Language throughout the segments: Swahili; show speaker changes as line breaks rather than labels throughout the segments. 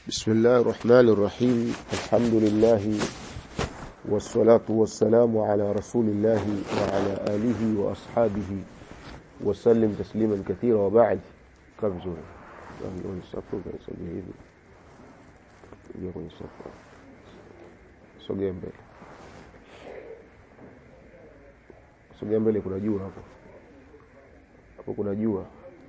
بسم الله الرحمن الرحيم الحمد لله والصلاة والسلام على رسول الله وعلى آله وأصحابه وسلم تسليما كثيرا وبعد كبزور يقول الصفر يسجي hivi ingia kwenye safu sogea mbele sogea mbele kuna jua hapo hapo kuna jua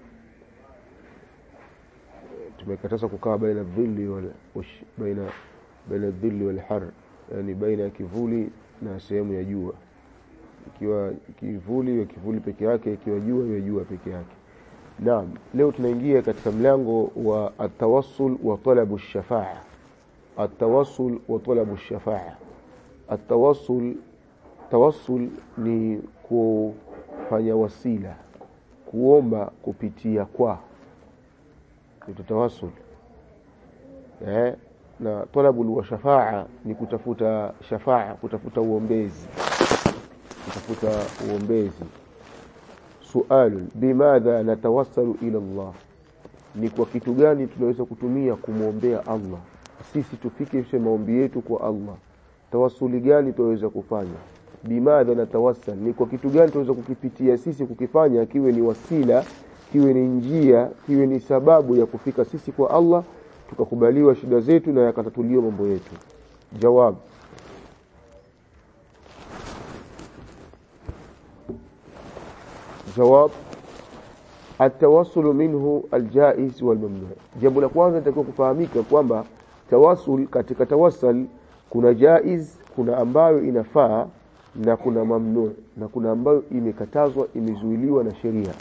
tumekataza kukaa baina dhilli wal ush, baina baina dhilli wal har yani baina ya kivuli na sehemu ya jua ikiwa kivuli ya kivuli peke yake ikiwa jua ya jua peke yake naam leo tunaingia katika mlango wa atawassul wa talabu shafaa atawassul wa talabu shafaa atawassul tawassul ni kufanya wasila kuomba kupitia kwa tutawasul eh na talabu wa shafaa ni kutafuta shafaa kutafuta uombezi kutafuta uombezi sualu bimadha natawassalu ila Allah ni kwa kitu gani tunaweza kutumia kumwombea Allah sisi tufikishe maombi yetu kwa Allah tawassuli gani tunaweza kufanya bimadha natawassal ni kwa kitu gani tunaweza kukipitia sisi kukifanya kiwe ni wasila kiwe ni njia kiwe ni sababu ya kufika sisi kwa Allah tukakubaliwa shida zetu na yakatatuliwa mambo yetu jawab jawab atawassul minhu aljaiz walmamnu jambo la kwanza litakiwa kufahamika kwamba tawassul katika tawassal kuna jaiz kuna ambayo inafaa na kuna mamnu na kuna ambayo imekatazwa imezuiliwa na sheria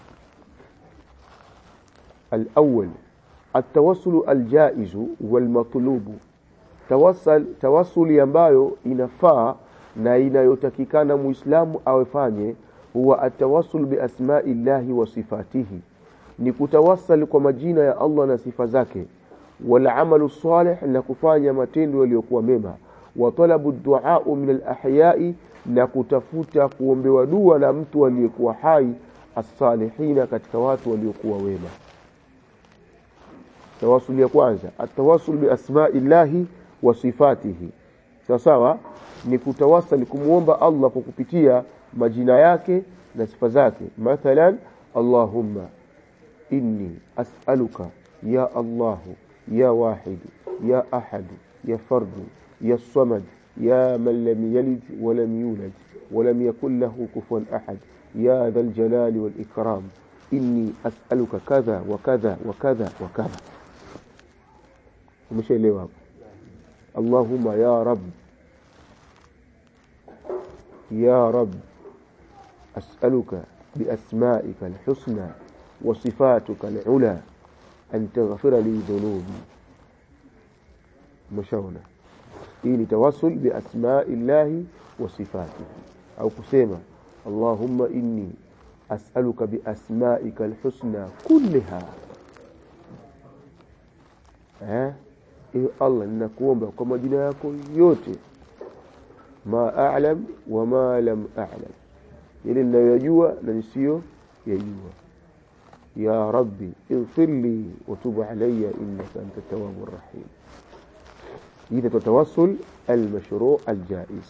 الأول التوسل الجائز والمطلوب توسل توسل ambayo inafaa na inayotakikana muislamu awefanye huwa atawassul biasma'i llahi wa sifatihi ni kutawassal kwa majina ya Allah na sifa zake wal amalu salih na kufanya matendo yaliyokuwa mema wa talabu du'a min al ahya'i na kutafuta kuombewa dua na mtu aliyekuwa hai as-salihina katika watu waliokuwa wema tawasul ya kwanza atawasul bi asma'illahi wa sifatihi sawa sawa ni kutawasal kumuomba Allah kwa kupitia majina yake na sifa zake mathalan Allahumma inni as'aluka ya Allah ya wahid ya ahad ya fard ya samad ya man lam yalid wa lam yulad wa lam yakul lahu kufuwan ahad ya dhal jalali wal ikram inni as'aluka kadha wa kadha wa kadha wa kadha umeshaelewa hapo Allahumma ya rab ya rab as'aluka biasma'ika alhusna wa sifatuka alula an taghfira li dhunubi umeshaona hii ni tawassul biasma'i llahi wa sifatihi au kusema Allahumma inni as'aluka biasma'ika alhusna kullaha eh ewe Allah ninakuomba kwa majina yako yote ma a'lam wa ma lam a'lam ile ninayojua na nisiyo yajua ya rabbi ighfir li wa tub alayya innaka anta tawwabur rahim إذا تتوسل المشروع الجائز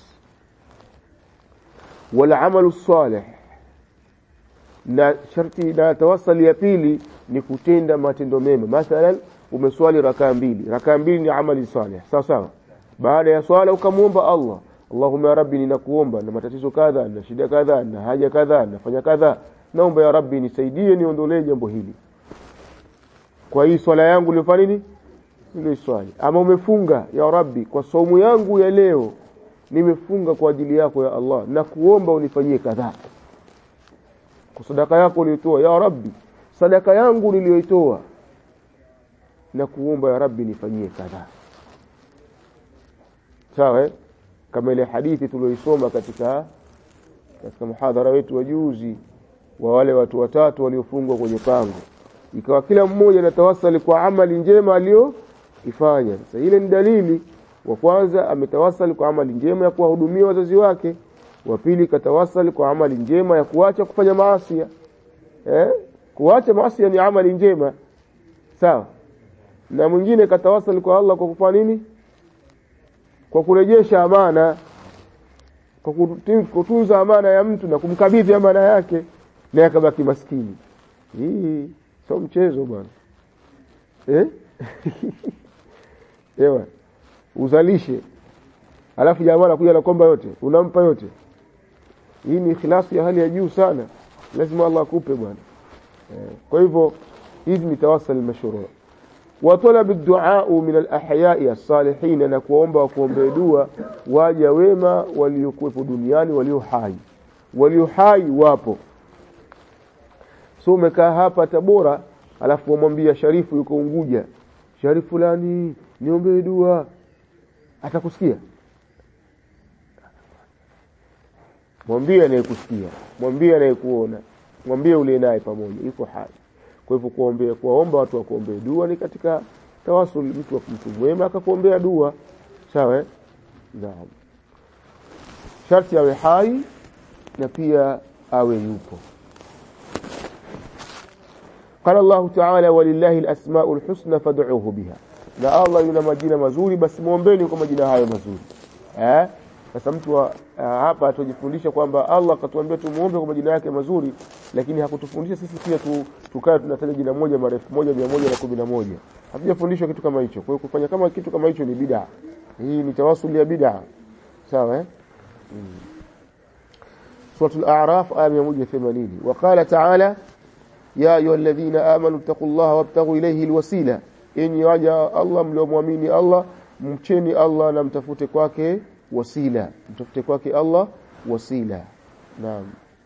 والعمل الصالح na sharti na tawassal ya pili ni kutenda matendo mema mathalan umeswali rakaa mbili rakaa mbili ni amali salih sawa sawa baada ya swala ukamwomba Allah Allahumma ya rabbi ninakuomba na matatizo kadha na shida kadha na haja kadha nafanya kadha naomba ya rabbi nisaidie niondolee jambo hili kwa hii swala yangu nilifanya nini ile swali ama umefunga ya rabbi kwa saumu yangu ya leo nimefunga kwa ajili yako ya Allah na kuomba unifanyie kadha kwa sadaka yako ulitoa ya rabbi sadaka yangu niliyoitoa na kuomba ya rabbi nifanyie kadhaa sawa kama ile hadithi tuliyoisoma katika katika muhadhara wetu wa juzi wa wale watu watatu waliofungwa kwenye pango ikawa kila mmoja anatawasali kwa amali njema aliyoifanya sasa ile ni dalili wa kwanza ametawasali kwa amali njema ya kuwahudumia wazazi wake wa pili katawasali kwa amali njema ya kuacha kufanya maasi eh kuacha maasi ni amali njema sawa na mwingine katawasal kwa Allah kwa kufanya nini kwa kurejesha amana kwa kutunza amana ya mtu na kumkabidhi amana yake naye akabaki maskini hii sio mchezo bwana eh ewa uzalishe alafu jamaa anakuja anakomba yote unampa yote hii ni ikhlasi ya hali ya juu sana lazima Allah akupe bwana eh, kwa hivyo hizi ni tawassal mashruu wa talab ad-du'a min al-ahya'i as-salihin na kuomba wa kuombea dua waja wema waliokuwepo duniani walio hai walio hai wapo so umekaa hapa Tabora alafu wamwambia Sharifu yuko Unguja Sharifu fulani niombee dua atakusikia mwambie anayekusikia mwambie anayekuona mwambie ule naye pamoja yuko hai kwa hivyo kuombea kuwaomba watu wakuombee dua ni katika tawasul mtu wa mtu mwema akakuombea dua sawa eh? naam sharti awe hai na pia awe yupo قال الله تعالى ولله الأسماء الحسنى فادعوه بها na Allah yuna majina mazuri basi muombeni kwa majina hayo mazuri eh sasa mtu wa, hapa tujifundisha kwamba Allah akatuambia tumuombe kwa majina yake mazuri lakini hakutufundisha sisi pia tu, tukae tunataja jina moja marefu moja mia moja na kumi na moja hatujafundishwa kitu kama hicho kwa hiyo kufanya kama kitu kama hicho ni bid'a hii ni tawasul ya bid'a sawa eh hmm. Suratul A'raf aya 180 وقال تعالى يا أيها الذين آمنوا اتقوا الله وابتغوا إليه الوسيلة إني وجه الله mliomwamini Allah mcheni Allah na mtafute kwake wasila mtafute kwake Allah wasila naam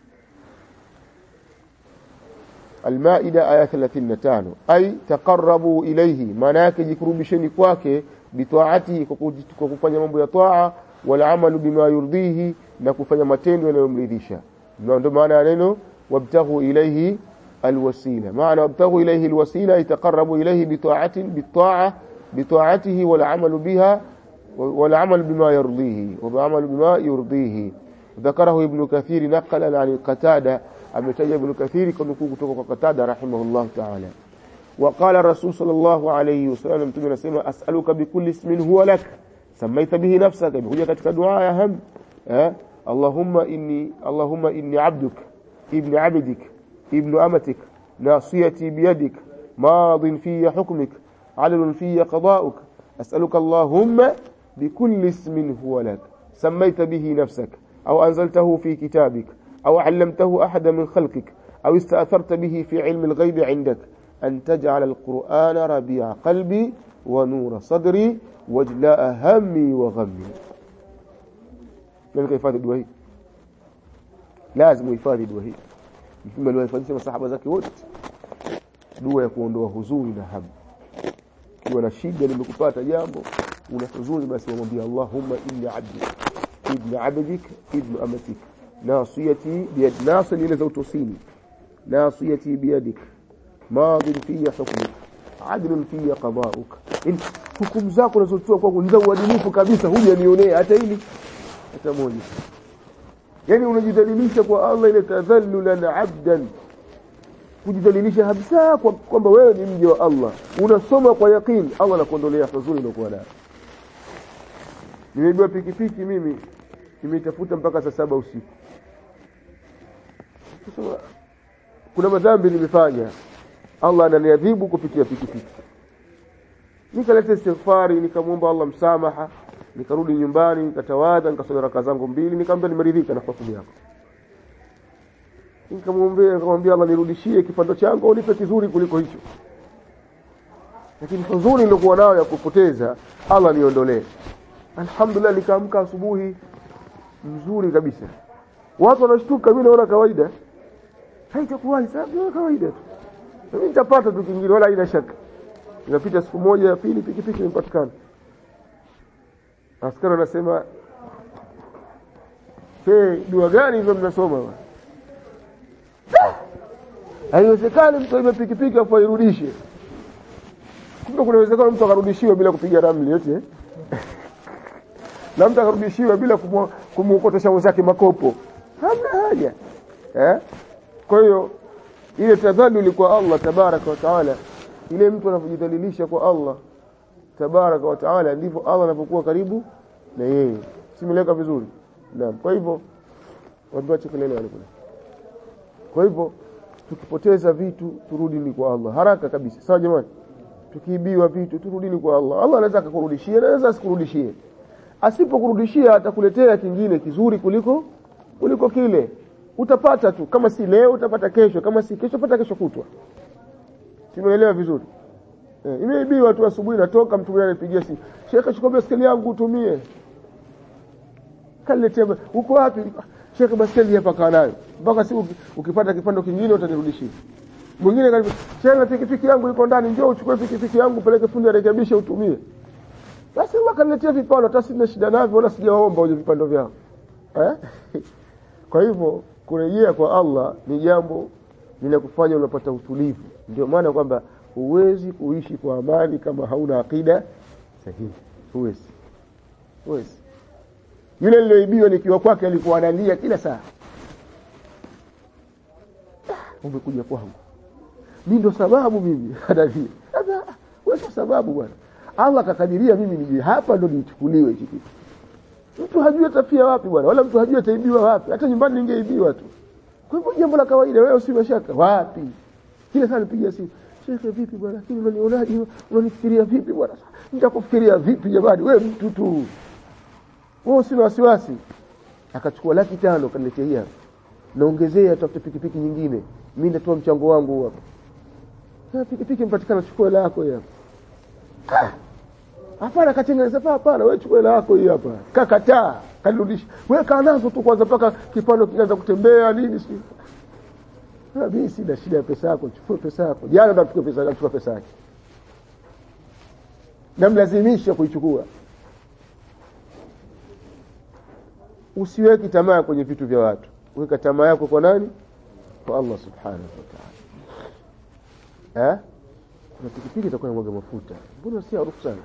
Al-Maida aya 35 ay taqarrabu ilayhi maana yake jikurubisheni kwake bitaati kwa kufanya mambo ya taa wal amalu bima yurdihi na kufanya matendo yanayomridhisha ndio maana ya neno wabtaghu ilayhi الوسيلة معنى وابتغوا إليه الوسيلة يتقربوا إليه بطاعة بالطاعة بطاعته والعمل بها والعمل بما يرضيه والعمل بما يرضيه ذكره ابن كثير نقلا عن قتادة أمتج ابن كثير كنكو كتوك قتادة رحمه الله تعالى وقال الرسول صلى الله عليه وسلم تمنى سيما أسألك بكل اسم هو لك سميت به نفسك بكل كتك دعاء يا هم أه؟ اللهم إني اللهم إني عبدك ابن عبدك ابن أمتك ناصيتي بيدك ماض في حكمك عدل في قضاؤك أسألك اللهم بكل اسم هو لك سميت به نفسك أو أنزلته في كتابك أو علمته أحد من خلقك أو استأثرت به في علم الغيب عندك أن تجعل القرآن ربيع قلبي ونور صدري وجلاء همي وغمي لذلك يفاد الدوهي لازم يفاد الدوهي mtume aliwahifadhisha masahaba zake wote dua ya kuondoa huzuni na hamu ukiwa na shida limekupata jambo una huzuni basi wamwambia Allahumma inni abdi ibn abdik ibn amatik nasiyati biyad nasili ile za utosini nasiyati biyadik madin fiya hukmuk adlun fiya qada'uk in hukumu zako unazotoa kwangu ni za uadilifu kabisa hujanionea hata hili hata moja yani unajidhalilisha kwa Allah ile tadhallulan abdan kujidhalilisha kabisa kwamba wewe ni mja wa Allah unasoma kwa yaqeen Allah anakuondolea huzuni iliyokuwa nayo nimeibiwa pikipiki mimi nimeitafuta mpaka saa saba usiku sasa kuna madhambi nimefanya Allah ananiadhibu kupitia pikipiki nikaleta istighfari nikamwomba Allah msamaha nikarudi nyumbani nikatawadha nikasoma raka zangu mbili nikamwambia nimeridhika na hukumu yako nikamwambia nikamwambia Allah nirudishie kipando changu au nipe kizuri kuliko hicho lakini huzuni nilikuwa nayo ya kupoteza Allah niondolee alhamdulillah nikaamka asubuhi mzuri kabisa watu wanashtuka mimi naona kawaida haitakuwahi sababu kawaida tu mimi nitapata tu kingine wala haina shaka inapita siku moja ya pili pikipiki imepatikana askari anasema hey, dua gani hizo mnasoma haiwezekani mtu aibe pikipiki afu airudishe kumbe kuna uwezekano mtu akarudishiwa bila kupiga ramli yote eh? na mtu akarudishiwa bila kumuokotesha mwenzake makopo hamna haja eh? kwa hiyo ile tadhaluli kwa Allah tabaraka wa taala ile mtu anavyojidhalilisha kwa Allah tabaraka wa taala ndivyo Allah anapokuwa karibu na yeye simeleka vizuri naam kwa hivyo watu wache kelele wale kule kwa hivyo tukipoteza vitu turudini kwa Allah haraka kabisa sawa jamani tukiibiwa vitu turudini kwa Allah Allah anaweza akakurudishia anaweza asikurudishie asipokurudishia atakuletea kingine kizuri kuliko kuliko kile utapata tu kama si leo utapata kesho kama si kesho pata kesho kutwa tumeelewa vizuri eh, imeibiwa tu asubuhi natoka mtu mwingine anipigia simu shekhe chukua baskeli yangu utumie kaniletea uko wapi shekhe baskeli hapa kaa nayo mpaka siku ukipata kipando kingine utanirudishia mwingine kaniambia shekhe pikipiki yangu iko ndani njoo uchukue pikipiki yangu peleke fundi arekebishe utumie basi Allah kaniletea vipando hata sina shida navyo wala sijaomba uje vipando vyao eh? kwa hivyo kurejea kwa Allah ni jambo linakufanya unapata utulivu ndio maana kwamba huwezi kuishi kwa amani kama hauna akida sahihi huwezi huwezi yule niliyoibiwa nikiwa kwake alikuwa analia kila saa umekuja kwangu mi ndo sababu mimi analia wewe sababu bwana Allah akakadiria mimi nije hapa ndo nichukuliwe hiki kitu mtu hajui atafia wapi bwana wala mtu hajui ataibiwa wapi hata nyumbani ningeibiwa tu kwa hivyo jambo la kawaida wewe usiwe shaka wapi kila saa nipigia simu shekhe vipi bwana lakini unanionaje unanifikiria vipi bwana nitakufikiria vipi jamani wewe mtu tu wewe usina wasiwasi akachukua laki tano kaniletea hii hapa naongezea tafute pikipiki nyingine mimi nitatoa mchango wangu hapa pikipiki mpatikana chukua hela yako hii hapa hapana katengeneza pa hapana wewe chukua hela yako hii hapa kakataa kanirudisha wewe kaa nazo tu kwanza mpaka kipando kinaanza kutembea nini si mimi sina shida ya pesa yako chukua pesa yako jana nachukua pesa yako chukua pesa yake namlazimisha kuichukua usiweki tamaa kwenye vitu vya watu weka tamaa yako kwa nani kwa Allah subhanahu wa ta'ala eh kuna pikipiki itakuwa inamwaga mafuta mbona si harufu sana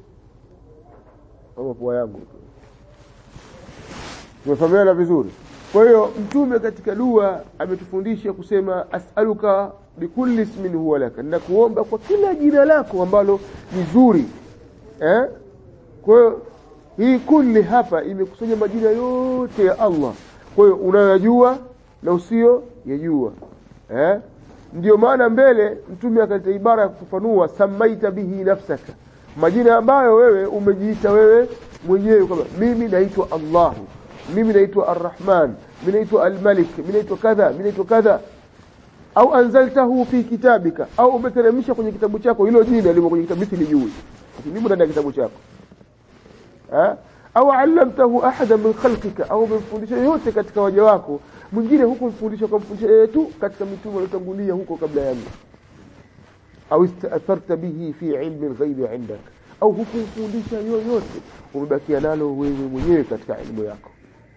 kama pua yangu tumefahamiana vizuri kwa hiyo mtume katika dua ametufundisha kusema as'aluka bikulli ismin huwa laka nakuomba kwa kila jina lako ambalo ni zuri eh kwa hiyo hii kulli hapa imekusanya majina yote ya Allah kwa hiyo unayajua na usio yajua eh ndio maana mbele mtume akaleta ibara ya kufafanua samaita bihi nafsaka majina ambayo wewe umejiita wewe mwenyewe kwamba mimi naitwa Allahu mimi naitwa Arrahman mimi naitwa Almalik mimi naitwa kadha mimi naitwa kadha au anzaltahu fi kitabika au umeteremsha kwenye kitabu chako hilo jina limo kwenye kitabu mimi lijui limo ndani ya kitabu chako eh au allamtahu ahada min khalqika au umemfundisha yote katika waja wako mwingine huko mfundisha kwa mfundisha yeye tu katika mitume waliotangulia huko kabla yangu au istatharta bihi fi ilmi alghaibi indak au hukumfundisha yoyote umebakia nalo wewe mwenyewe katika elimu yako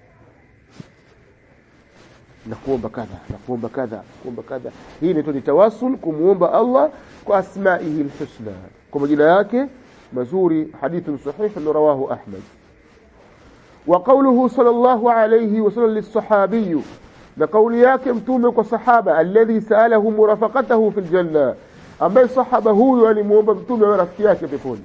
na kuomba kadha na kuomba kadha kuomba kadha hii inaitwa ni tawasul kumuomba Allah kwa asmaihi alhusna kwa majina yake mazuri hadithun sahih rawahu ahmad وقوله صلى الله عليه وسلم للصحابي لقول yake mtume kwa sahaba alladhi saalahu murafaqatahu fil janna ambaye sahaba huyu alimuomba mtume awe rafiki yake peponi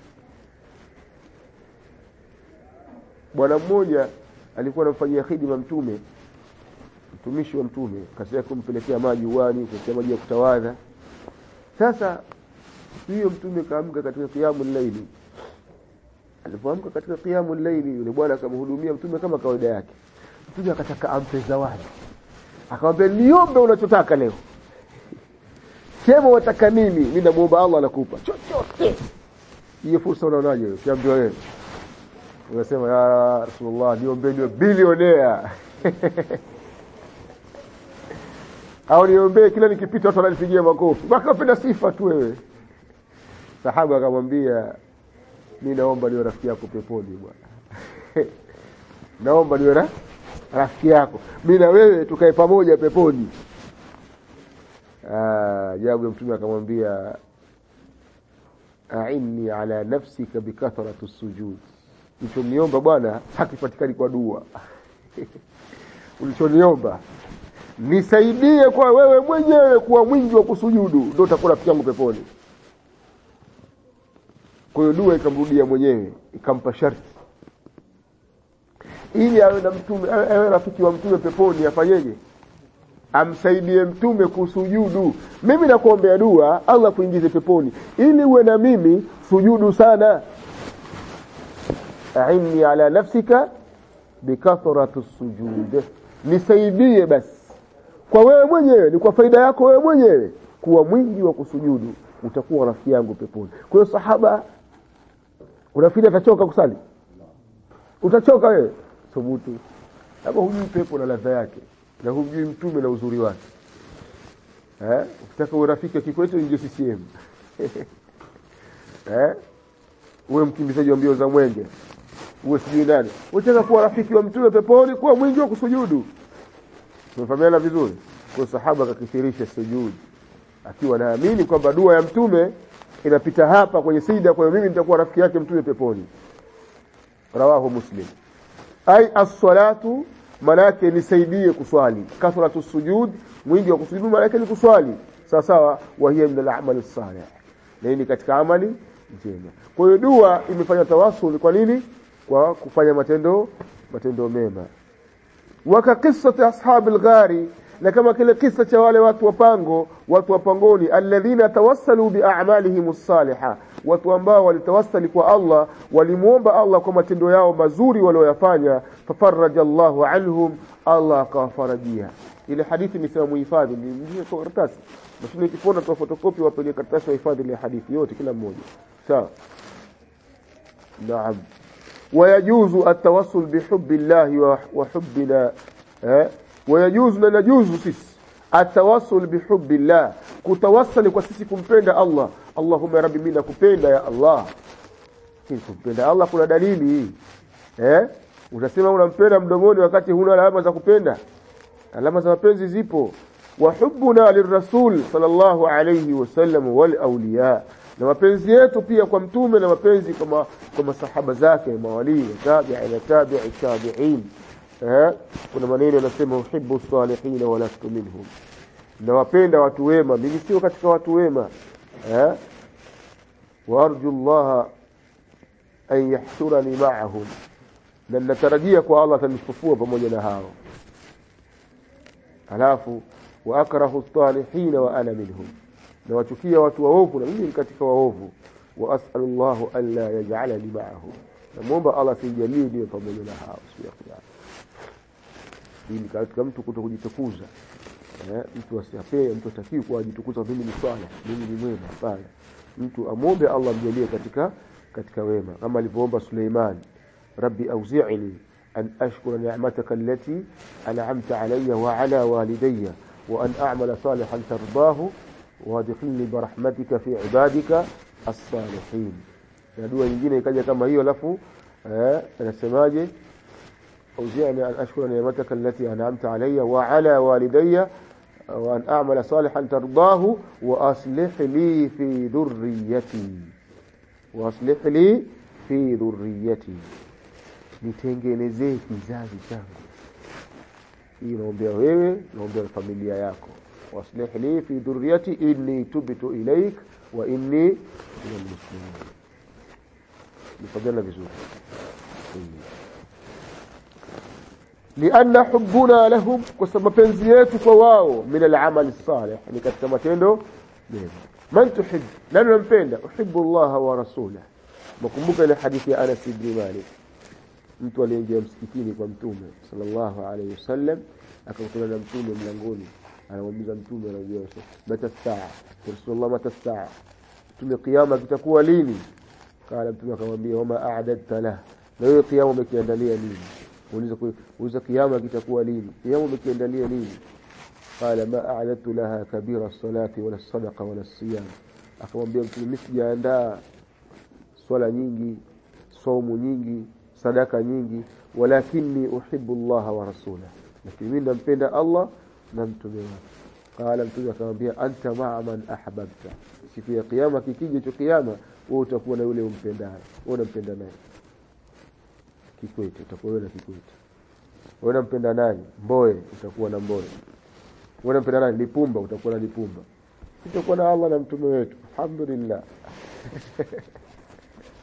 bwana mmoja alikuwa anamfanyia khidma mtume mtumishi wa mtume kazi yake kumpelekea maji uwani kumpelekea maji ya kutawadha sasa hiyo mtume kaamka katika kiamu laili alipoamka katika kiamu laili yule bwana akamhudumia mtume kama kawaida yake mtume akataka ampe zawadi akamwambia niombe unachotaka leo sema wataka nini mimi namuomba Allah anakupa chochote hiyo fursa unaonaje wewe ukiambiwa wewe unasema ya rasulullah niombe niwe bilionea au niombee kila nikipita watu wananipigia makofi mpaka napenda sifa tu wewe sahaba akamwambia mi naomba niwe rafiki yako peponi bwana naomba niwe na rafiki yako mi na wewe tukae pamoja peponi jawabu ya mtume akamwambia ainni ala nafsika bikathrati sujud ulichoniomba bwana hakipatikani kwa dua ulichoniomba nisaidie kwa wewe mwenyewe kuwa mwingi wa kusujudu ndio utakuwa rafiki yangu peponi kwa hiyo dua ikamrudia mwenyewe ikampa sharti ili awe na mtume awe awe rafiki wa mtume peponi afanyeje amsaidie mtume kusujudu mimi nakuombea dua allah kuingize peponi ili uwe na mimi sujudu sana ainni ala nafsika bikathrati sujud nisaidie basi kwa wewe mwenyewe ni kwa faida yako wewe mwenyewe kuwa mwingi wa kusujudu utakuwa rafiki yangu peponi kwa hiyo sahaba unafikiri atachoka kusali utachoka wewe thubutu kama hujui pepo na ladha yake na hujui mtume na uzuri wake eh ukitaka uwe rafiki wa Kikwete ingie CCM eh uwe mkimbizaji wa mbio za mwenge uwe sijui nani unataka kuwa rafiki wa mtume peponi kuwa mwingi wa kusujudu tumefahamiana vizuri kwa sahaba akakithirisha sujudi akiwa naamini kwamba dua ya mtume inapita hapa kwenye sida kwa hiyo mimi nitakuwa rafiki yake mtume peponi rawahu muslim ai as-salatu manake nisaidie kuswali kathratu sujud mwingi wa kusujudu manake ni kuswali sawa sawa wa hiya min al-a'mal as-salih na hii ni katika amali njema kwa hiyo dua imefanya tawasul kwa nini kwa kufanya matendo matendo mema waka qissati ashabi al-ghari na kama kile kisa cha wale watu wa pango watu wa pangoni alladhina tawassalu bi'amalihim as-salihah watu ambao walitawassali kwa Allah walimuomba Allah kwa matendo yao mazuri walioyafanya fafaraja Allahu anhum Allah akawafarajia ile hadithi ni sema muhifadhi ni kwa karatasi mashine ikipona tu fotokopi wapeleke karatasi wahifadhi ile hadithi yote kila mmoja sawa naam ويجوز التوسل بحب الله وحبنا ويجوز na najuzu sisi atawassul bihubbillah kutawassali kwa sisi kumpenda Allah Allahumma rabbi mimi nakupenda ya Allah hii kumpenda Allah kuna dalili eh utasema unampenda mdomoni wakati huna alama za kupenda alama za mapenzi zipo wa hubbuna lirrasul sallallahu alayhi wasallam wal awliya na mapenzi yetu pia kwa mtume na mapenzi kwa kwa masahaba zake mawali tabi'i na tabi'i tabi'in eh kuna maneno yanasema uhibbu salihin wa lastu minhum nawapenda watu wema mimi sio katika watu wema eh warju Allah an yahshurani ma'ahum na natarajia kwa Allah atanifufua pamoja na hao alafu wa akrahu salihin wa ana minhum na wachukia watu waovu na mimi katika waovu wa as'alullahu an la yaj'alani ma'ahum namuomba Allah sijalie niwe pamoja na hao siku ya kiyama ili katika mtu kuto kujitukuza eh, mtu asiapee mtu atakiwi kuwa ajitukuza mimi ni swala mimi ni mwema hapana mtu amwombe Allah mjalie katika katika wema kama alivyoomba Suleiman rabbi auzi'ni an ashkura ni'mataka allati an'amta alayya wa ala walidayya wa an a'mala salihan tardahu وادخلني برحمتك في عبادك الصالحين na dua nyingine ikaja kama hiyo alafu eh anasemaje auzi'ni an ashkura ni'mataka allati an'amta alayya wa ala walidayya wa an a'mala salihan tardahu wa aslih li fi dhurriyyati wa aslih li fi dhurriyyati nitengenezee kizazi changu hii naombea wewe naombea familia yako واصلح لي في ذريتي إني تبت إليك وإني من المسلمين نفضلنا بزور لأن حبنا لهم كسما بنزيتك وواو من العمل الصالح يعني كتما تندو من تحب لن نمبenda أحب الله ورسوله مكمبوك إلى حديث أنس بن مالك mtu aliyeingia msikitini kwa mtume sallallahu alaihi wasallam akakutana na mtume mlangoni anamuuliza mtume anajua mata saa rasulullah mata saa mtume kiyama kitakuwa lini kala mtume akamwambia wama a'dadta la na wewe kiyama umekiandalia nini muuliza muuliza kiyama kitakuwa lini kiyama umekiandalia nini قال ما أعددت لها كبير الصلاة ولا الصدقة ولا الصيام akamwambia mtume mimi sijaandaa swala nyingi somo nyingi sadaka nyingi walakini uhibbu Allah wa rasulahu lakini mimi nampenda Allah na mtume wake qala mtume akamwambia anta ma'a man ahbabta siku ya kiyama kikija hicho kiyama wewe utakuwa na yule umpendaye wewe unampenda naye kikwete utakuwa wewe na kikwete wewe unampenda nani mboe utakuwa na mboe wewe unampenda nani lipumba utakuwa na lipumba utakuwa na Allah na mtume wetu alhamdulillah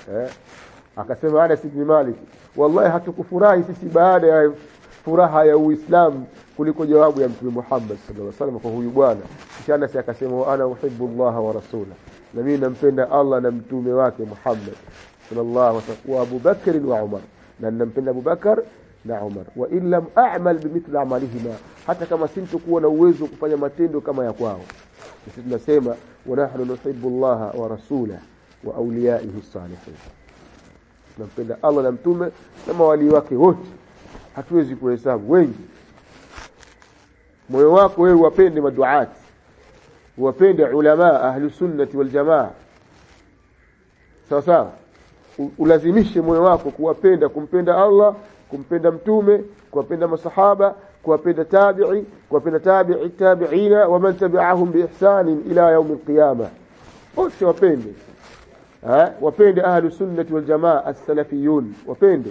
eh? akasema Anas ibn Malik wallahi hatukufurahi sisi baada ya furaha ya Uislamu kuliko jawabu ya Mtume Muhammad sallallahu alaihi wasallam kwa huyu bwana kisha Anas akasema wa ana uhibbu Allah wa rasula na mimi nampenda Allah na mtume wake Muhammad sallallahu alaihi wasallam wa Abu Bakr wa Umar na nampenda Abu Bakar na Umar wa in lam a'mal bimithli amalihima hata kama sintokuwa na uwezo wa kufanya matendo kama ya kwao sisi tunasema wa nahnu nuhibbu Allah wa rasula wa awliyaihi salihin tunampenda Allah na mtume na mawali wake wote hatuwezi kuhesabu wengi moyo wako wewe wapende maduati wapende ulama ahli sunnati wal jamaa sawa sawa ulazimishe moyo wako kuwapenda kumpenda Allah kumpenda mtume kuwapenda masahaba kuwapenda tabi'i kuwapenda tabi'i tabi'ina wa man tabi'ahum bi ihsan ila yawm al-qiyamah wote wapende ha wapende ahli sunnati wal jamaa as-salafiyun wapende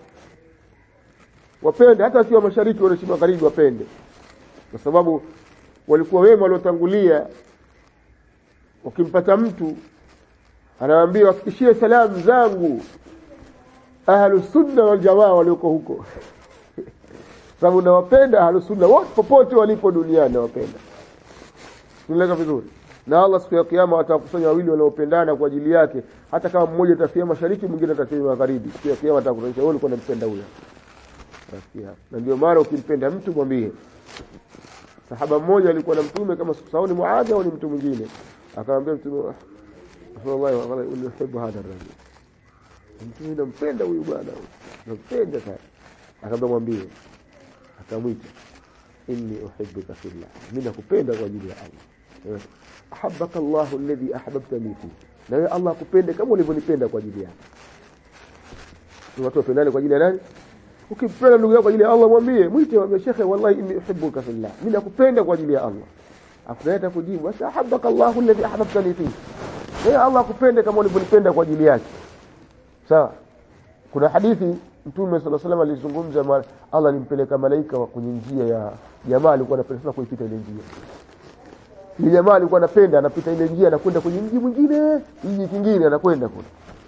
wapende hata wakiwa mashariki wanaishi magharibi wapende kwa sababu walikuwa wema waliotangulia ukimpata mtu anawaambia wafikishie salamu zangu ahlu sunna wal jamaa walioko huko sababu nawapenda ahlu sunna wote popote walipo duniani nawapenda tunaeleka vizuri na Allah siku ya kiyama atakusanya wawili wanaopendana kwa ajili yake hata kama mmoja atafia mashariki mwingine atafia magharibi siku ya kiyama atakusanya wewe ulikuwa unampenda huyo na ndio maana ukimpenda mtu mwambie sahaba mmoja alikuwa na mtume kama sikusahau ni Muadh au ni mtu mwingine akamwambia mtume wallahi wallahi unihibu hadha rajul mtume nampenda huyu bwana nampenda sana akamwambia mwambie akamwita inni uhibbuka fillah mimi nakupenda kwa ajili ya Allah ahabbaka Allah alladhi ahbabtani fi na wewe Allah akupende kama ulivyonipenda kwa ajili yake watu wapendane kwa ajili ya nani ukimpenda ndugu yako kwa ajili ya Allah mwambie mwite mwambie shekhe wallahi inni uhibbuka fillah mimi nakupenda kwa ajili ya Allah akuleta kujibu basi ahabbaka Allah alladhi ahbabtani fi wewe Allah akupende kama ulivyonipenda kwa ajili yake sawa kuna hadithi mtume sala salam alizungumza Allah alimpeleka malaika kwenye njia ya jamaa alikuwa anapenda kuipita ile njia ile jamaa alikuwa anapenda anapita ile njia anakwenda kwenye mji mwingine mji kingine anakwenda kule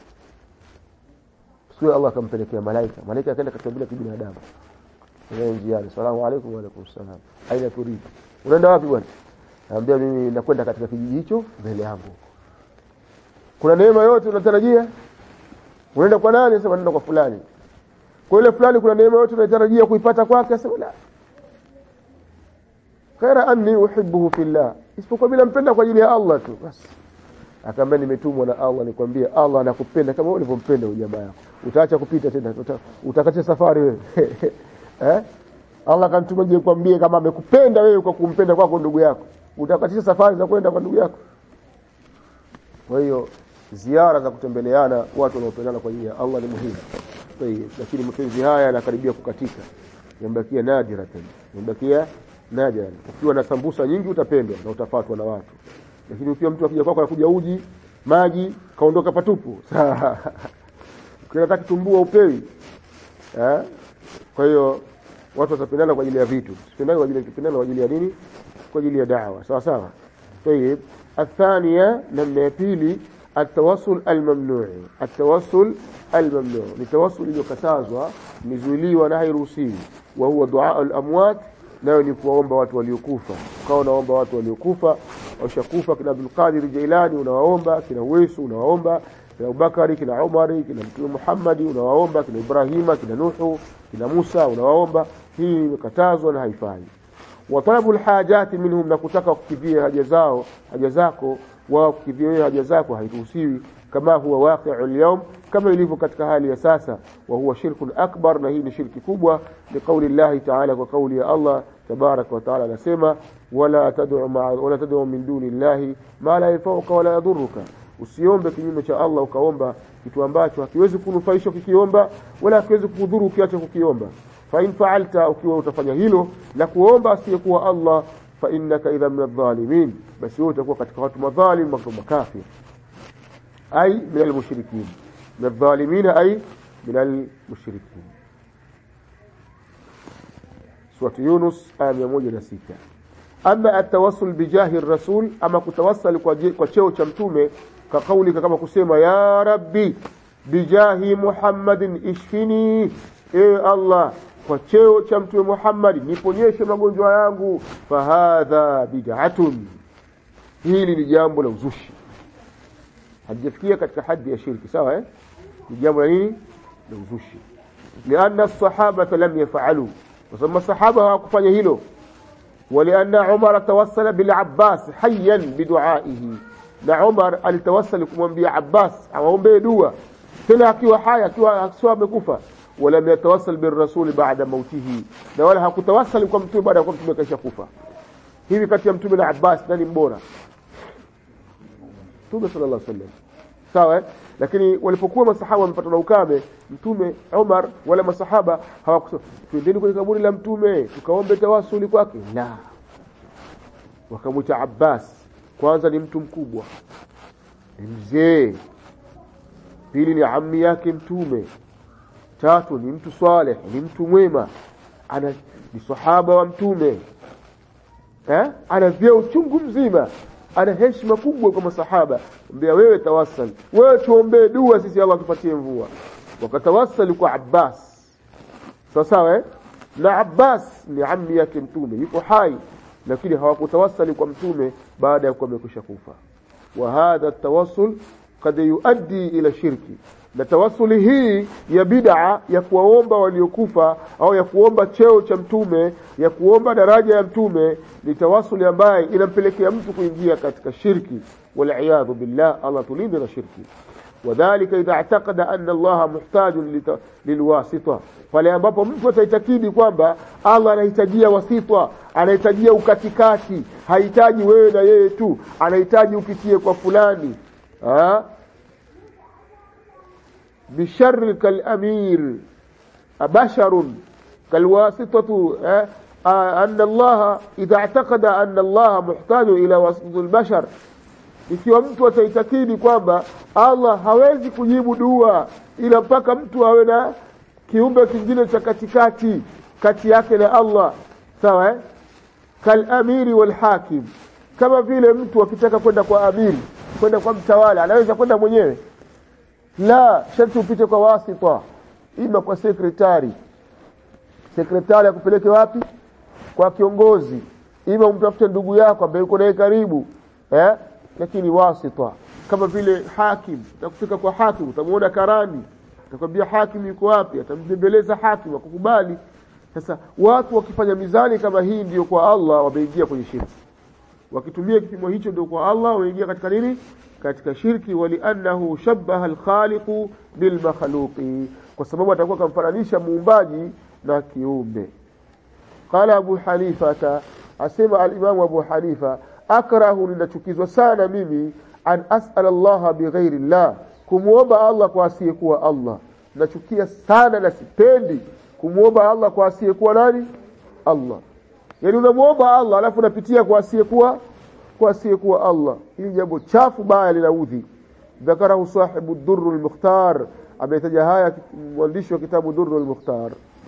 sio Allah akampelekea malaika malaika akaenda katika bila kibinadamu ile njiani salamu alaykum wa alaykum salam aina turid unaenda wapi bwana anambia mimi nakwenda katika kijiji hicho mbele yangu kuna neema yote unatarajia unaenda kwa nani sema naenda kwa fulani kwa ile fulani kuna neema yote unatarajia kuipata kwake sema la khaira anni uhibbuhu fillah isipokuwa bila mpenda kwa ajili ya Allah tu basi akaambia nimetumwa na Allah nikwambie Allah anakupenda kama ulivyompenda huyo jamaa yako utaacha kupita tena utakacha safari wewe eh Allah kanituma je kwambie kama amekupenda wewe kwa kumpenda kwako ndugu yako utakatisha safari za kwenda kwa ndugu yako kwa hiyo ziara za kutembeleana watu wanaopendana kwa ajili ya Allah ni muhimu Tayeb, lakini mapenzi haya yanakaribia kukatika yamebakia nadira tena yamebakia nadira ukiwa na sambusa nyingi utapendwa na utafatwa na watu lakini ukiwa mtu akija kwako anakuja uji maji kaondoka patupu unataka tumbua upewi eh kwa hiyo watu watapendana kwa ajili ya vitu sipendane kwa ajili ya kupendana kwa ajili ya nini kwa ajili ya da'wa sawa sawa طيب الثانيه namna ya pili التوسل الممنوع التوسل الممنوع ni tawassul iliyokatazwa mizuiliwa na hairuhusiwi wa huwa dua al-amwat nayo ni kuwaomba watu waliokufa ukawa unaomba watu waliokufa washakufa kina Abdul Qadir Jailani unawaomba kina Uwaisu unawaomba kina Abubakari kina Umari kina Mtume Muhammad unawaomba kina Ibrahima kina Nuhu kina Musa unawaomba hii imekatazwa na haifai wa talabu alhajati minhum na kutaka kukidhia haja zao haja zako wao kukidhia haja zako hairuhusiwi kama huwa waqi'u al kama ilivyo katika hali ya sasa wa huwa shirkun akbar na hii ni shirki kubwa ni kauli Allah ta'ala kwa kauli ya Allah tabarak wa ta'ala anasema wala tad'u ma'a wala tad'u min duni Allah ma la yanfa'uka wala yadhurruka usiombe kinyume cha Allah ukaomba kitu ambacho hakiwezi kunufaisha ukikiomba wala hakiwezi kudhuru ukiacha kukiomba fa in fa'alta ukiwa utafanya hilo la kuomba asiyekuwa Allah fa innaka idha min adh-dhalimin basi wewe utakuwa katika watu madhalim watu makafir ay min al-mushrikin min adh-dhalimin ay min al-mushrikin Surah Yunus aya 106 ama atawassul bijahi rasul ama kutawassal kwa, kwa cheo cha mtume ka kauli kama kusema ya rabbi bijahi muhammadin ishfini ewe allah kwa cheo cha mtume muhammadi niponyeshe magonjwa yangu fahadha bid'atun hili ni jambo la uzushi halijafikia katika haddi ya shirki sawa eh? ni jambo la nini la uzushi lianna sahabata lam yafalu kwa sababu masahaba hawakufanya hilo ولأن عمر توسل بالعباس حيا بدعائه na Umar alitawasali kumwambia Abbas awaombee dua tena akiwa hai akiwa akiwa amekufa walam yatawassal birrasuli baada mautihi na wala hakutawasali kwa mtume baada ya kuwa mtume kaisha kufa hivi kati ya mtume na Abbas nani mbora mtume sallallahu alaihi wasallam sawa eh? lakini walipokuwa masahaba wamepatwa na ukame mtume Umar wala masahaba hawakusema twendeni kwenye kaburi la mtume tukaombe tawasuli kwake la wakamwita Abbas kwanza ni mtu mkubwa ni mzee pili ni ammi yake mtume tatu ni mtu saleh ni mtu mwema ana ni sahaba wa mtume eh? ana vyeo chungu mzima ana heshima kubwa kwa masahaba mbea wewe tawassal wewe tuombee dua sisi Allah tupatie mvua wakatawassali kwa Abbas sawa sawa eh? na Abbas ni ammi yake mtume yuko hai lakini hawakutawassali kwa mtume baada ya kuwa amekwisha kufa wa hadha tawassul kad yuaddi ila shirki na tawassuli hii ya bid'a ya kuwaomba waliokufa au ya kuomba cheo cha mtume ya kuomba daraja ya mtume ni tawassuli ambaye inampelekea mtu kuingia katika shirki waliyadhu billah Allah tulinde na shirki wadhalika idha i'taqada anna Allah muhtajun lilwasita pale ambapo mtu ataitakidi kwamba Allah anahitajia wasita anahitajia ukatikati hahitaji wewe na yeye tu anahitaji upitie kwa fulani ha? بشر كالأمير أبشر كالواسطة أه؟ آه أن الله إذا اعتقد أن الله محتاج إلى واسطة البشر ikiwa mtu ataitakidi kwamba Allah hawezi kujibu dua ila mpaka mtu awe na kiumbe kingine cha katikati kati yake na Allah sawa eh? kalamiri walhakim kama vile mtu akitaka kwenda kwa amiri kwenda kwa mtawala anaweza kwenda mwenyewe la sharti upite kwa wasita ima kwa sekretari sekretari akupeleke wapi kwa kiongozi ima umtafute ndugu yako ambaye yuko naye karibu eh? lakini wasita kama vile hakim utakufika kwa hakim utamuona karani atakwambia hakim yuko wapi atambembeleza hakim akukubali sasa watu wakifanya mizani kama hii ndio kwa Allah wameingia kwenye shirki wakitumia kipimo hicho ndio kwa Allah wameingia katika nini katika shirki waliannahu shabbaha alkhaliqu bilmakhluqi kwa sababu atakuwa kamfananisha muumbaji na kiumbe qala abu hanifata asema alimamu abu hanifa akrahu ninachukizwa sana mimi an asala allaha bighairi llah kumwomba allah kwa asiyekuwa allah nachukia sana na sipendi kumwomba allah kwa asiyekuwa nani allah yaani unamwomba allah alafu unapitia kwa asiyekuwa kwa asiyekuwa Allah. Hili jambo chafu baya linaudhi. Dhakarahu sahibu Durru al-Mukhtar, ametaja haya mwandishi wa kitabu Durru al-Mukhtar.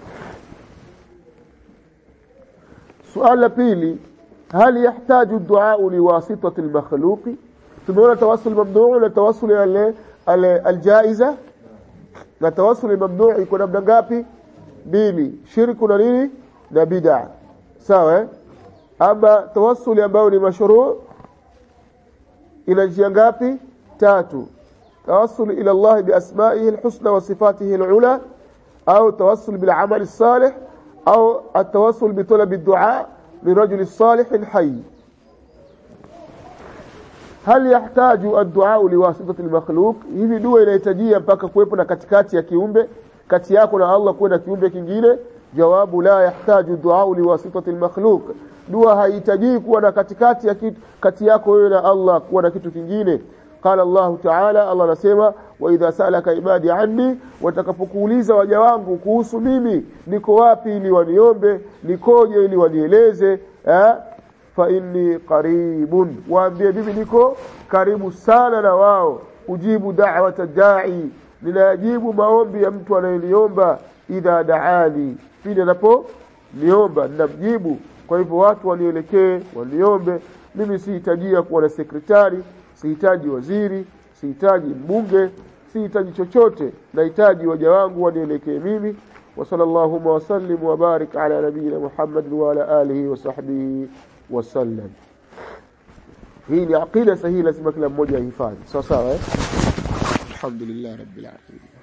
Suala la pili, hal yahtaju duau liwasitati al-makhluqi? Tumeona tawassul mamnuu na tawassul al-jaiza na tawassul mamnuu iko namna ngapi? Mbili, shirku na nini na bid'a. Sawa eh? ama tawassuli ambayo ni mashruu ina njia ngapi tatu tawassul ila Allah biasma'ihi alhusna wa sifatihi alula au tawassul bil amal الصالح au التوسل بطلب الدعاء لرجل الصالح الحي هل يحتاج الدعاء لواسطة المخلوق hivi dua inahitajia mpaka kuwepo na katikati ya kiumbe kati yako na Allah kuwe na kiumbe kingine jawabu la yahtaju duau liwasitati almakhluq dua haihitaji kuwa na katikati ya kitu kati yako wewe na Allah kuwa na kitu kingine qala Allah ta'ala Allah anasema wa idha salaka ibadi anni watakapokuuliza waja wangu kuhusu mimi niko wapi ili waniombe nikoje ili wanieleze eh? fa inni qaribun waambie mimi niko karibu sana na wao ujibu da'wata da'i ninajibu maombi ya mtu anayeniomba idha daani pindi anapo niomba ninamjibu kwa hivyo watu wanielekee waniombe mimi sihitajia kuwa na sekretari sihitaji waziri sihitaji mbunge sihitaji chochote nahitaji waja wangu wanielekee mimi وصلى اللهم وسلم وبارك على نبينا محمد وعلى آله وصحبه وسلم hii ni aqida sahihi lazima kila mmoja ahifadhi sawa sawa eh alhamdulillah rabbil alamin